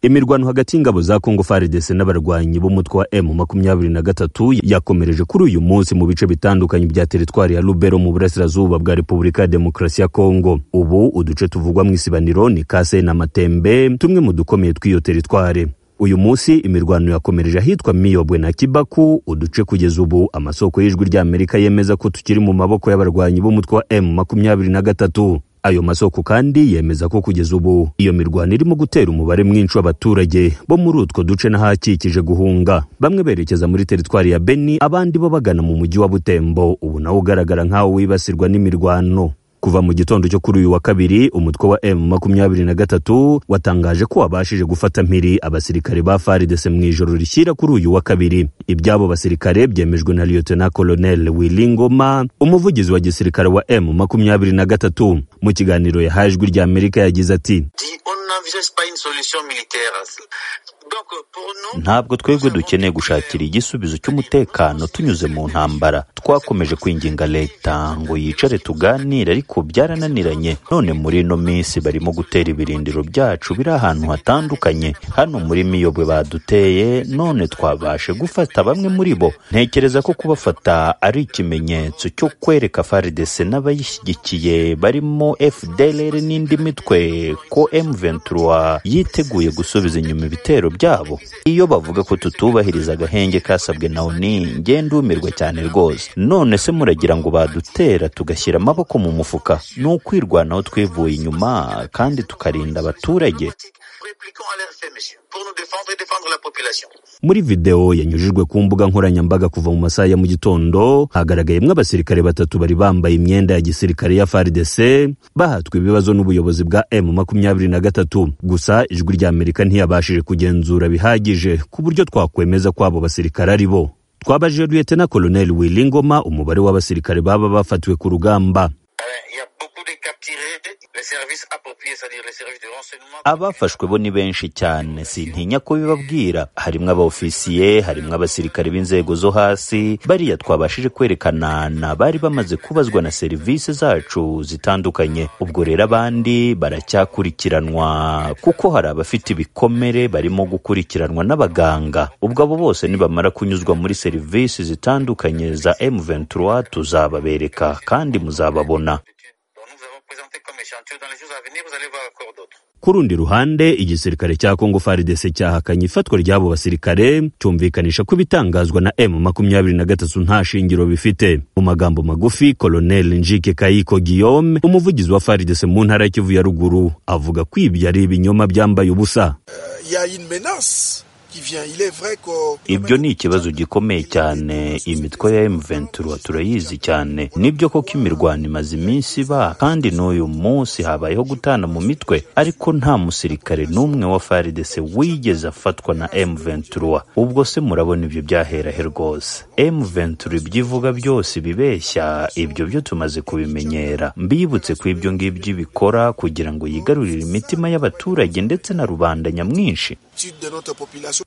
imirwano hagati y'ingabo za congo fardc n'abarwanyi b'umutwe wa m makumyabiri na gatatu yakomereje kuri uyu munsi mu bice bitandukanye bya teritwari ya lubero mu burasirazuba bwa repubulika ya demokarasi ya congo ubu uduce tuvugwa mu isibaniro ni kase na matembe tumwe mu dukomeye tw'iyo teritwari uyu munsi imirwano yakomereje ahitwa miyobwe na kibaku uduce kugeza ubu amasoko y'ijwi ry'amerika yemeza ko tukiri mu maboko y'abarwanyi b'umutwe wa m makumyabiri na gatatu ayo masoko kandi yemeza ko kugeza ubu iyo mirwano irimo gutera umubare mwinshi w'abaturage bo muri utwo duce n'ahakikije guhunga bamwe berekeza muri teritwari ya beni abandi bo bagana mu mujyi wa butembo ubu nawo ugaragara nk'aho wibasirwa n'imirwano kuva mu gitondo cyo kuri uyu wa kabiri umutwe wa m makumyabiri na gatatu watangaje ko wabashije gufata mpiri abasirikare ba faridese mu ijoro rishyira kuri uyu wa kabiri iby'abo basirikare byemejwe na liyotena koloneli wilingoma umuvugizi wa gisirikare wa m makumyabiri na gatatu mu kiganiro yahaye ijwi ry'amerika yagize ati ntabwo twebwe dukeneye gushakira igisubizo cy'umutekano tunyuze mu ntambara twakomeje kwinginga leta ngo yicare tuganire ariko byarananiranye none muri ino minsi barimo gutera ibirindiro byacu biri ahantu hatandukanye hano muri miyobwe baduteye none twabashe gufata bamwe muri bo ntekereza ko kubafata ari ikimenyetso cyo kwereka faridese n'abayishyigikiye barimo fdlr n'indi mitwe ko m23 yiteguye gusubiza inyuma ibitero byabo iyo bavuga ko tutubahiriza agahenge kasabwe na oni ngenda umirwa cyane rwose none se muragira ngo badutera tugashyira amaboko mu mufuka ni ukwirwanaho twivuye inyuma kandi tukarinda abaturage muri videwo yanyujijwe ku mbuga nkoranyambaga kuva mu masaha ya mu gitondo hagaragayemo abasirikare batatu bari bambaye imyenda ya gisirikare ya faridese bahatwe ibibazo n'ubuyobozi bwa m makumyabiri na gatatu gusa ijwi ry'amerika ntiyabashije kugenzura bihagije ku buryo twakwemeza ko abo basirikare ari bo twabajije liyetena koloneli wilingoma umubare w'abasirikare baba bafatiwe ku rugamba abafashwe bo ni benshi cyane sintinya kubibabwira harimo abaofisiye harimo abasirikare b'inzego zo hasi bariya twabashije kwerekana na bari bamaze kubazwa na serivisi zacu zitandukanye ubwo rero abandi baracyakurikiranwa kuko hari abafite ibikomere barimo gukurikiranwa n'abaganga ubwo abo bose nibamara kunyuzwa muri serivisi zitandukanye za m23 tuzababereka kandi muzababona ku rundi ruhande igisirikare cya kongo faridese cyahakanye ifatwa ry'abo basirikare cyumvikanisha ko ibitangazwa na m makumyabiri na gatatu nta shingiro bifite mu magambo magufi koloneli njike kayiko guillaume umuvugizi wa faridese mu ntara ya kivu ya ruguru avuga ko ibyo ari ibinyoma byambaye ubusa ibyo ni ikibazo gikomeye cyane imitwe ya M23 turayizi cyane nibyo koko imirwano imaze iminsi iba kandi n'uyu munsi habayeho gutana mu mitwe ariko nta musirikare n'umwe wa FARDC wigeze afatwa na M23 ubwo se murabona ibyo byahera he rwose M23 ibyo ivuga byose ibibeshya ibyo byo tumaze kubimenyera mbibutse ko ibyo ngibyo ibikora kugira ngo yigarurire imitima y'abaturage ndetse na rubanda nyamwinshi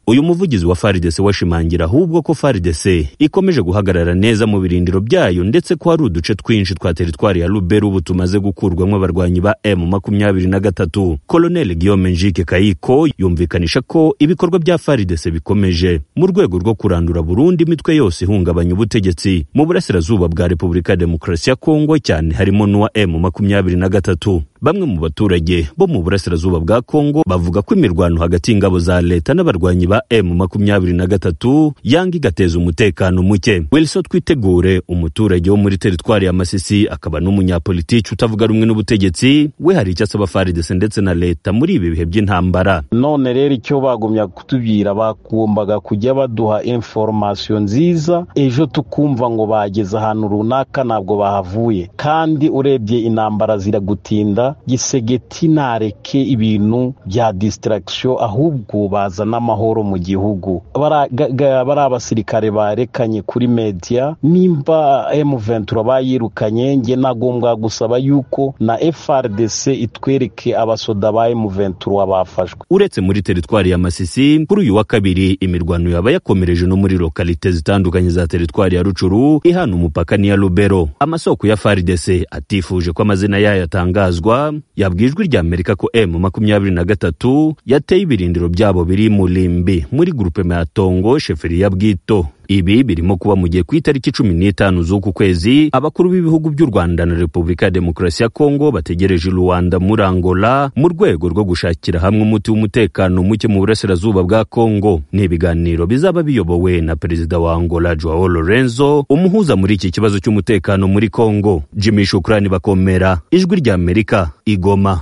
uyu muvugizi wa faridese washimangira ahubwo ko faridese ikomeje guhagarara neza mu birindiro byayo ndetse ko hari uduce twinshi twa teritwari ya ruberu ubu tumaze gukurwamo abarwanyi ba m makumyabiri na gatatu koloneli guillaume njike kayiko yumvikanisha ko ibikorwa bya faridese bikomeje mu rwego rwo kurandura burundu imitwe yose ihungabanya ubutegetsi mu burasirazuba bwa repubulika ya demokarasi ya kongo cyane harimo n'uwa m makumyabiri na gatatu bamwe mu baturage bo mu burasirazuba bwa kongo bavuga ko imirwano hagati y'ingabo za leta n'abarwanyi ba m makumyabiri na gatatu yanga igateza umutekano muke wilson twitegure umuturage wo muri teritwari ya masisi akaba n'umunyapolitiki utavuga rumwe n'ubutegetsi we hari icyo asaba faridese ndetse na leta muri ibi bihe by'intambara none rero icyo bagumya kutubwira bagombaga kujya baduha inforomasiyo nziza ejo tukumva ngo bageze ahantu runaka ntabwo bahavuye kandi urebye intambara ziragutinda gisegeti ntareke ibintu bya disitaragisiyo ahubwo bazana amahoro mu gihugu bari abasirikare barekanye kuri mediya nimba M23 bayirukanye nge nagombwa gusaba yuko na FRDC itwereke abasoda ba M23 bafashwe uretse muri teritwari ya Masisi kuri uyu wa kabiri imirwano yaba yakomereje no muri lokalite zitandukanye za teritwari ya Rucuru ihana umupaka n'iya Lubero amasoko ya FARDC atifuje ko amazina yayo atangazwa Kampala yabwiye ijwi rya Amerika ko M makumyabiri na gatatu yateye ibirindiro byabo biri mu Limbi muri grupema ya Tongo sheferi ya Bwito ibi birimo kuba mu gihe ku itariki cumi n'itanu z'uku kwezi abakuru b'ibihugu by'u rwanda na repubulika ya demokarasi ya kongo bategereje ruwanda muri angola mu rwego rwo gushakira hamwe umuti w'umutekano muke mu burasirazuba bwa kongo ni ibiganiro bizaba biyobowe na perezida wa angola joao lorenzo umuhuza muri iki kibazo cy'umutekano muri kongo jimmy shukrani bakomera ijwi ry'amerika igoma